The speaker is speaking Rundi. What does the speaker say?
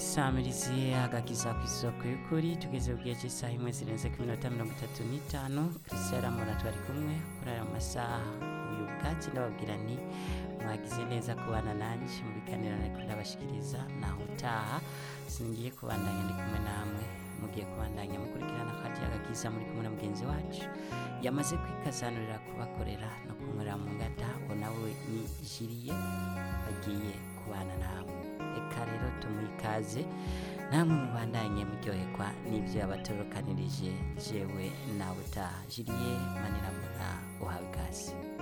isamirizi agakiza ku isoko y'ukuri tugeze ku gihe cy'isaha imwe zirenze ku minota mirongo itatu n'itanu christian mura twari kumwe kuri aya masaha uyu bwatsi ndababwira nti mwagize neza kubana nanjye mu biganiro ariko ndabashikiriza naho utaha singiye kubandanya ndi kumwe namwe mugiye kubandanya mukurikirana kandi agakiza muri kumwe na mugenzi wacu yamaze kwikazanurira kubakorera no kunywera mu ngata ngo nawe ni jiriye bagiye kubana namwe reka rero tumuhe ikaze namwe mubandanye muryoherwa n'ibyo yabatorokanirije jewe nawe utaha jiriye maniramuna uhawe ikaze